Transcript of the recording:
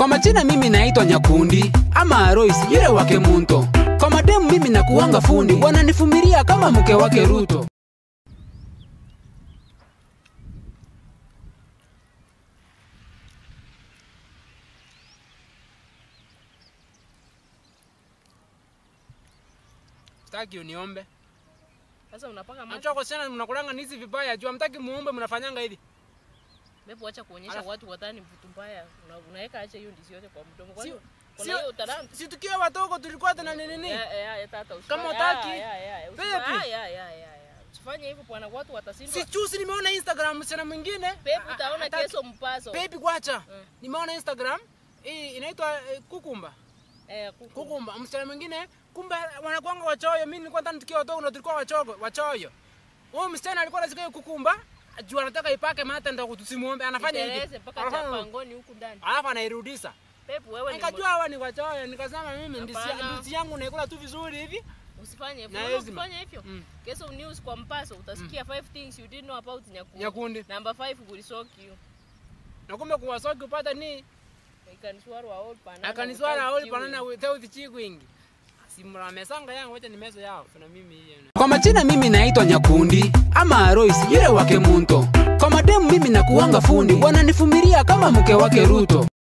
Kwa majina mimi naitwa Nyakundi ama Royce yule wake Munto. Kwa mademu mimi nakuanga fundi, wananifumilia kama mke wake Ruto. Sitaki uniombe. Sasa unapaka macho. Acha kwa sana mnakulanga nizi vibaya juu hamtaki muombe mnafanyanga hivi. Bebu acha kuonyesha Alafu- watu wadhani mtu mbaya. Una- Unaweka acha hiyo ndizi yote kwa mdomo. Kwani Sio- kuna sio- hiyo talanta. Si tukiwa watoto tulikuwa tena nini nini? Eh, eh, eh, tata usifanye- Kama ah, hutaki, ya, ya, ya, Pepe. usifanye- ah, ya, ya, ya, ya. Usifanye hivyo bwana, watu watasindwa. Si chusi nimeona Instagram msichana mwingine. Pepe a- utaona hataki- kesho mpaso. Baby kwacha. Mm. Nimeona Instagram hii inaitwa eh, kukumba. Eh, kuku. Kukumba msichana mwingine kumbe wanakuanga wachoyo. Mimi nilikuwa ndani tukiwa watoto ndo tulikuwa wachogo, wachoyo. Huyo msichana alikuwa anasikia kukumba juu anataka ipake mate ndo tusimuombe anafanya hivi. Itereze mpaka Anafanya- chapangoni huku ndani. Alafu anairudisha. Pepe wewe ni Nikajua hawa ni wachoyo, nikasema mimi ndizi Hapana. ndizi yangu naikula tu vizuri hivi. Usifanye hivyo. Na Unaona hezima. Ukifanya hivyo. Mm. Kesho news kwa mpaso utasikia five things you didn't know about Nyakundi. Nyakundi. Number 5 will shock you. Na kumbe kuwasoki upata ni Ikaniswara all banana. akaniswara without aoli chewing. panana without chikwingi. Simula mesanga yangu wacha nimezo yao. Na mimi hiyo. Kwa majina mimi naitwa Nyakundi ama Royce yule wake Munto. Kwa mademu mimi nakuanga fundi, wananifumilia kama mke wake Ruto.